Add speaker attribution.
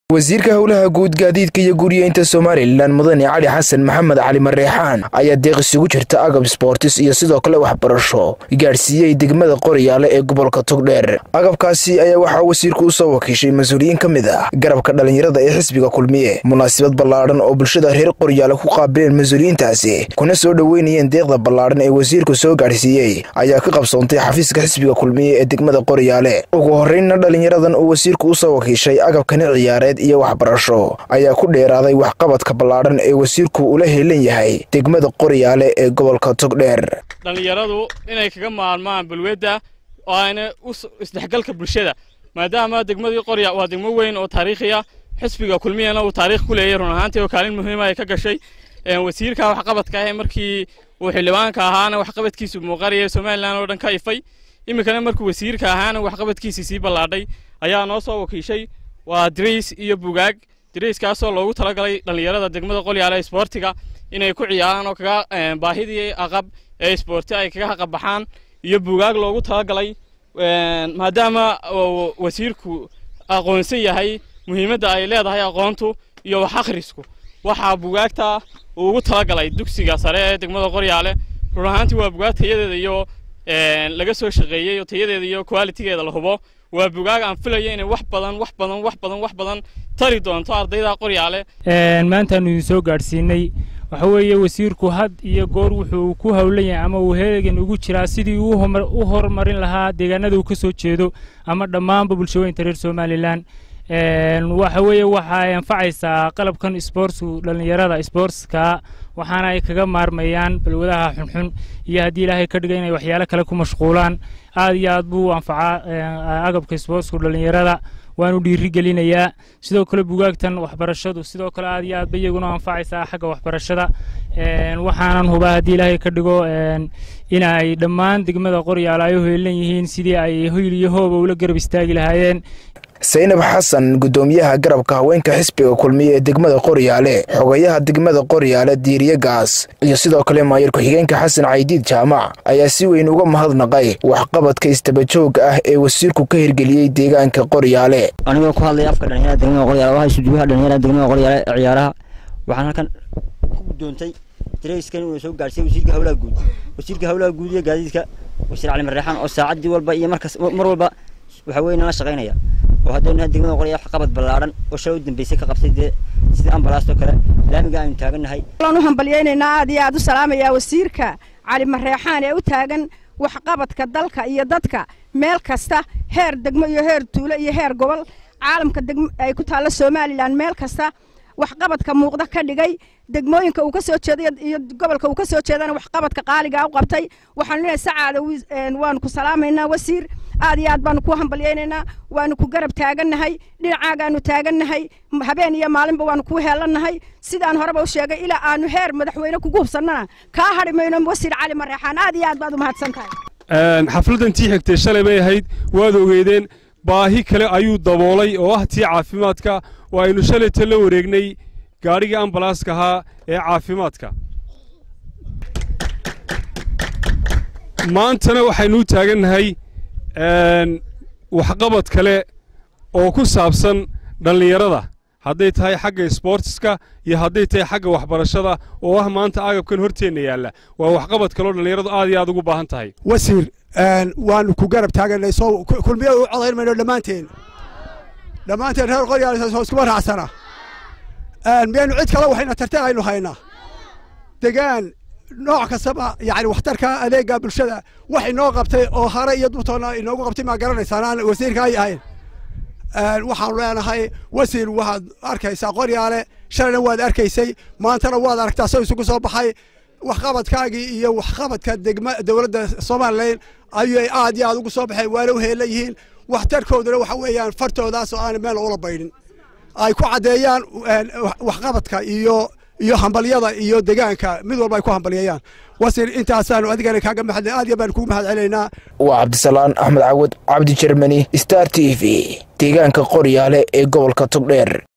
Speaker 1: wasiirka howlaha guud gaadiidka iyo guriyeynta somalilan mudane cali xasan maxamed cali mareexaan ayaa deeq isugu jirta agab sboortis iyo sidoo kale waxbarasho gaadhsiiyey degmada qoryaale ee gobolka togdheer agabkaasi ayaa waxaa wasiirku u soo wakiishay mas-uuliyiin ka mid ah garabka dhallinyarada ee xisbiga kulmiye munaasabad ballaadhan oo bulshada reer qoryaale ku qaabileen mas-uuliyiintaasi kuna soo dhoweynayeen deeqda ballaadhan ee wasiirku soo gaadhsiiyey ayaa ka qabsoontay xafiiska xisbiga kulmiye ee degmada qoryaale ugu horreynna dhallinyaradan uu wasiirku u soo wakiishay agabkani ciyaareed iyo waxbarasho ayaa ku dheeraaday waxqabadka ballaadhan ee wasiirku ula heelan yahay degmada qoryaale ee gobolka togdheer
Speaker 2: dhallinyaradu inay kaga maalmaan balwedda oo ayna isdhexgalka bulshada maadaama degmadii qorya waa degmo weyn oo taariikhiya xisbiga kulmiyana uu taariikh ku leeyahy run ahaantii oo kaalin muhiima ay ka gashay wasiirka waxqabadka ah markii uu xildhibaanka ahaana waxqabadkiisu muuqanaya somalilan oo dhan ka ifay iminkana markuu wasiirka ahaana waxqabadkiisii sii ballaadhay ayaa noo soo wakiishay waa dirays iyo bugaag dirayskaasoo loogu talagalay dhallinyarada degmada qolyaale isboortiga inay ku ciyaaraan oo kaga baahidii aqab ee isboorti ay kaga haqabaxaan iyo bugaag loogu talagalay maadaama wasiirku aqoonsan yahay muhiimadda ay leedahay aqoontu iyo wax akhrisku waxaa bugaagta uu ugu talagalay dugsiga sare ee degmada qoryaale run ahaantii waa bugaag tayadeeda iyo laga soo shaqeeyey oo tayadeeda iyo qualitigeeda la hubo waa bugaag aan filaya inay wax badan wax badan wax badan wax badan tari doonto ardayda qoryaale
Speaker 3: maantaanu idin soo gaadhsiinay waxa weeye wasiirku had iyo goor wuxuu ku howlan yahay ama uu heegan ugu jiraa sidii uu u horumarin lahaa deegaanada uu ka soo jeedo ama dhammaanba bulshooyinka reer somalilan waxa weeye waxay anfacaysaa qalabkan isboortsku dhallinyarada isboortska waxaana ay kaga maarmayaan balwadaha xunxun iyo haddii ilaahay ka dhiga inay waxyaalo kale ku mashquulaan aad iyo aad buu anfacaa agabka isboortsku dhallinyarada waanu dhiiri gelinayaa sidoo kale bugaagtan waxbarashadu sidoo kale aad iyo aad ba iyaguna anfacaysaa xagga waxbarashada waxaanan hubaa haddii ilaahay ka dhigo in ay dhammaan degmada qoryaala ay u heelan yihiin sidii ay hoyl iyo hooba ula garab istaagi lahaayeen
Speaker 1: saynab xasan guddoomiyaha garabka haweenka xisbiga kulmiye ee degmada qoryaale xogayaha degmada qoryaale diiriye gaas iyo sidoo kale maayar ku-xigeenka xasan caydiid jaamac ayaa si weyn uga mahadnaqay waxqabadka istabajooga ah ee wasiirku ka hirgeliyey deegaanka qoryaale
Speaker 4: anigoo ku hadlaya afka dhalinyarada degmada qoryaale waxaa isuduwaha dhalinyarada degmada qoryaale ee ciyaaraha waxaan halkan ku guddoontay darayskan inuu soo gaadhsiiyey wasiirka howlaha guud wasiirka howlaha guud iyo gaadiidka wasiir cali marreexaan oo saacaddii walba iyo markas mar walba waxa weeye nala shaqaynaya oo haddaynu degmada qorya waxqabad ballaadhan oo shalay u dambeysay ka qabtay dee sida ambalaastoo kale laamiga aynu taagannahay
Speaker 5: waan u hambalyaynaynaa aad iyo aad u salaamayaa wasiirka cali marreexaan ee u taagan waxqabadka dalka iyo dadka meel kasta heer degmo iyo heer tuulo iyo heer gobol caalamka ay ku taalla somalilan meel kasta waxqabadka muuqda ka dhigay degmooyinka uu ka soo jeeday iyo gobolka uu ka soo jeedana waxqabadka qaaliga u qabtay waxaanu leeyahay sacaada waanu ku salaamaynaa wasiir aad iyo aad baanu ku hambalyaynaynaa waanu ku garab taagannahay dhinacaagaanu taagannahay habeen iyo maalinba waanu kuu heelannahay sidaan horeba u sheegay ilaa aanu heer madaxweyne kugu hubsannana kaa hadhi mayno wasiir cali mareexaan aad iyo aad baad u mahadsan tahay
Speaker 6: xafladdan tii xigtay shalay bay ahayd waad ogeydeen baahi kale ayuu daboolay oo ah tii caafimaadka oo aynu shalayta la wareegnay gaadhigii ambalaaska ahaa ee caafimaadka maantana waxaynu u taagannahay waxqabad kale oo ku saabsan dhallinyarada hadday tahay xagga isboortiska iyo hadday tahay xagga waxbarashada oo ah maanta agabkan horteenna yaalla waa waxqabad kaleo dhallinyaradu aad iyo aad ugu baahan tahay
Speaker 7: wasiir waanu ku garab taaganay soo kulmiya u codayn mayno dhammaanteen dhammaanteen reer qoryaal iskuma raacsana miyaynu cid kale waxayna tarteen aynu haynaa degaan nooc kastaba yani waxtarka adeega bulshada wax inoo qabtay oo hare iyo dubtoona inoogu qabtay maa garanaysaan aan wasiirka ay ahayn waxaanu leenahay wasiir waxaad arkaysaa qoryaale shalayna waad arkaysay maantana waad aragtaa soo isugu soo baxay waxqabadkaagii iyo waxqabadka degma dowladda somalilan ayay aad iyo aad ugu soo baxeen waana u heelan yihiin waxtarkooduna waxa weeyaan fartoodaas oo aan meel ula baydhin ay ku caddeeyaan waxqabadka iyo iyo hambalyada iyo degaanka mid walba ay ku hambalyeeyaan wasiir intaasaanu adigana kaaga mahad aad iyo baan kugu mahad celinaynaa
Speaker 1: waa cabdisalaan axmed cawad cabdi jermani star t v deegaanka qoryaale ee gobolka togdheer